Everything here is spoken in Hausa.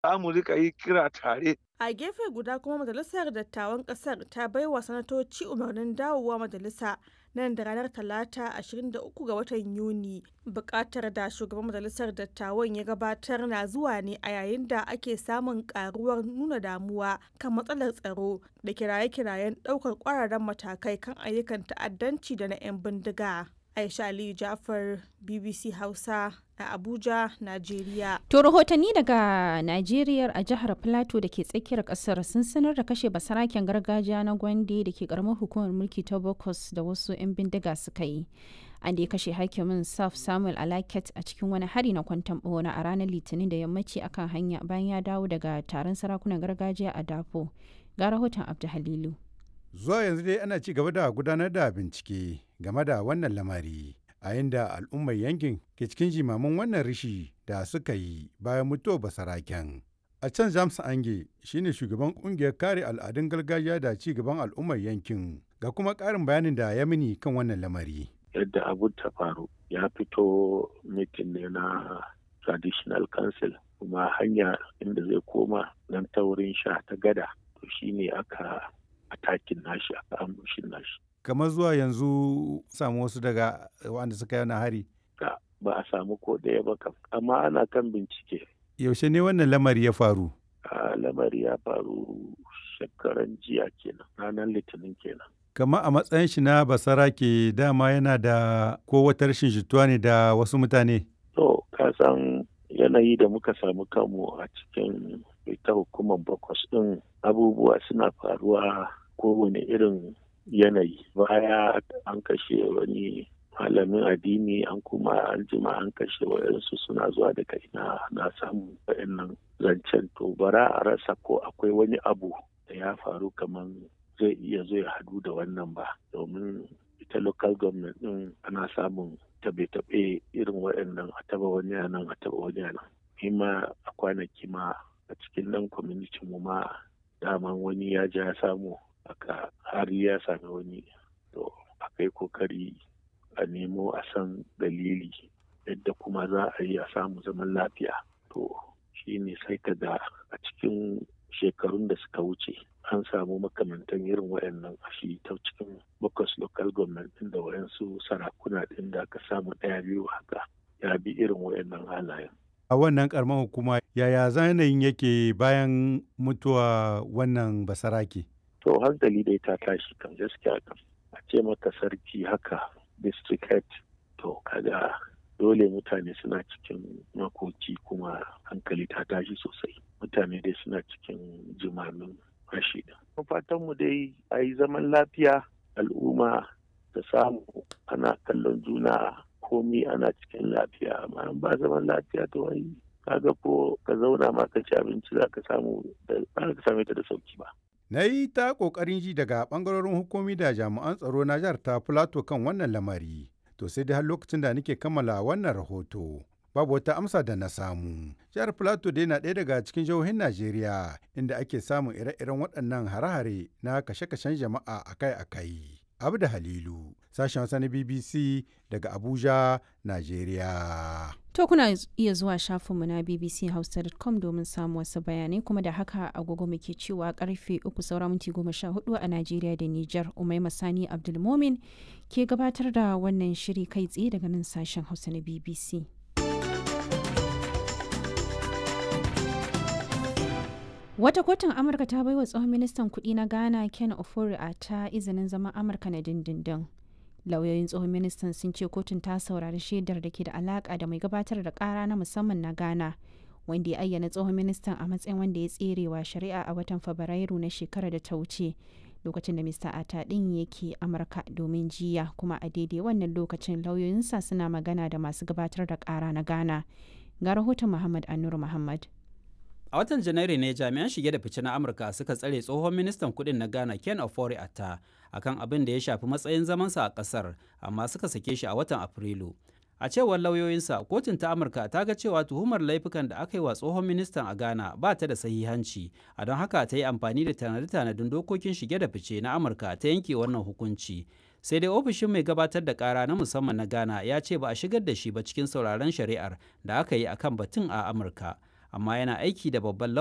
za mu rika yi kira tare. A gefe guda kuma Majalisar Dattawan Ƙasar ta baiwa sanatoci umarnin dawowa majalisa nan da ranar Talata 23 ga watan Yuni. Bukatar da shugaban Majalisar Dattawan ya gabatar na zuwa ne a yayin da ake samun karuwar nuna damuwa kan matsalar tsaro da kiraye-kirayen ɗaukar ƙwararren matakai kan ayyukan ta'addanci da na 'yan bindiga. Aisha Aliyu Jafar, BBC Hausa a Abuja, Najeriya. To rahotanni daga Najeriya a jihar Plateau da ke tsakiyar kasar sun sanar da kashe basaraken gargajiya na Gwande da ke karamar hukumar mulki ta Bokos da wasu 'yan bindiga suka yi. An da ya kashe hakimin Saf Samuel Alaket a cikin wani hari na kwantan bona a ranar Litinin da yammaci akan hanya bayan ya dawo daga taron sarakunan gargajiya a Dafo. Ga rahoton Abdu Halilu. Zuwa yanzu dai ana ci gaba da gudanar da bincike game da wannan lamari. a yadda al'ummar yankin ke cikin jimamin wannan rishi da suka yi bayan mutuwar basaraken. A can James Ange shine shugaban kungiyar kare al'adun gargajiya da ci gaban al'ummar yankin ga kuma ƙarin bayanin da ya mini kan wannan lamari. Yadda abun ta faru ya fito mitin ne na traditional council kuma hanya inda zai koma nan ta wurin sha ta gada to shine aka atakin nashi aka ambushin nashi. kamar zuwa yanzu samu wasu daga wanda suka yi hari? ba a samu ko ɗaya ba kam amma ana kan bincike yaushe ne wannan lamari ya faru a lamari ya faru shekaran jiya kenan ranar litinin kenan kama a matsayin shi na basara ke dama yana da ko wata rashin jituwa ne da wasu mutane to ka san yanayi da muka samu kanmu a cikin ita hukumar bakwas ɗin abubuwa suna faruwa kowane irin yanayi baya an kashe wani malamin addini an kuma an jima an kashe wayansu suna zuwa daga ina na samu wayannan zancen to bara a rasa ko akwai wani abu da ya faru kamar zai iya zo ya hadu da wannan ba domin ita local government din ana samun tabe-tabe irin wayannan a taba wani nan a taba wani nan ma a kwanaki ma a cikin nan community mu ma daman wani ya ja samu aka har ya sami wani to akai kokari a nemo a san dalili yadda kuma za a yi a samu zaman lafiya to shi ne sai ka ga a cikin shekarun da suka wuce an samu makamantan irin wayannan a shi ta cikin bakwas local government din da wayansu sarakuna din da aka samu ɗaya biyu haka ya bi irin wayannan halayen a wannan karamar hukuma yaya zanayin yake bayan mutuwa wannan basarake to hankali dai ta tashi kan gaskiya kan a ce maka sarki haka district head to kaga dole mutane suna cikin makoki kuma hankali ta tashi sosai mutane dai suna cikin jimamin rashi da fatan mu dai a yi zaman lafiya al'umma da samu ana kallon juna komi ana cikin lafiya amma ba zaman lafiya to wai kaga ko ka zauna ma ka ci abinci za ka samu da ka same ta da sauki ba Na yi ta ƙoƙarin ji daga ɓangarorin hukumi da jami'an tsaro na jihar ta Filato kan wannan lamari. To sai dai har lokacin da nake kammala wannan rahoto. Babu wata amsa da na samu. Jihar Filato dai na ɗaya daga cikin jihohin Najeriya inda ake samun ire-iren waɗannan hare-hare na kashe-kashen jama'a akai-akai. Abda Halilu, sashen Hausa na BBC daga Abuja, Najeriya. To kuna iya zuwa shafinmu na bbchausa.com domin samun wasu bayanai kuma da haka agogo muke cewa karfe uku saura minti goma sha hudu a Najeriya da Nijar Umai Masani Abdulmomin ke gabatar da wannan shiri kai tsaye daga nan sashen Hausa na BBC. Wata kotun Amurka ta baiwa tsohon ministan kuɗi na Ghana Ken Ofori a ta izinin zaman Amurka na dindindin. Lauyoyin tsohon ministan sun ce kotun ta saurari shaidar da ke da alaka da mai gabatar da kara na musamman na Ghana, wanda ya ayyana tsohon ministan a matsayin wanda ya tserewa shari'a a watan Fabrairu na shekarar da ta wuce. Lokacin da Mr. Ata ɗin yake Amurka domin jiya kuma a daidai wannan lokacin lauyoyinsa suna magana da masu gabatar da kara na Ghana. Ga rahoton Muhammad Anur Muhammad. A watan Janairu ne jami'an shige da fice na Amurka suka tsare tsohon ministan kudin na Ghana Ken Ofori Atta akan abin da ya shafi matsayin zamansa a kasar amma suka sake shi a watan Afrilu. A cewar lauyoyinsa, kotun ta Amurka ta ga cewa tuhumar laifukan da aka yi wa tsohon ministan a Ghana ba ta da sahihanci, a don haka ta yi amfani da tanade-tanadin dokokin shige da fice na Amurka ta yanke wannan hukunci. sai dai ofishin mai gabatar da kara na musamman na ghana ya ce ba a shigar da shi ba cikin sauraron shari'ar da aka yi akan batun a amurka amma yana aiki da babban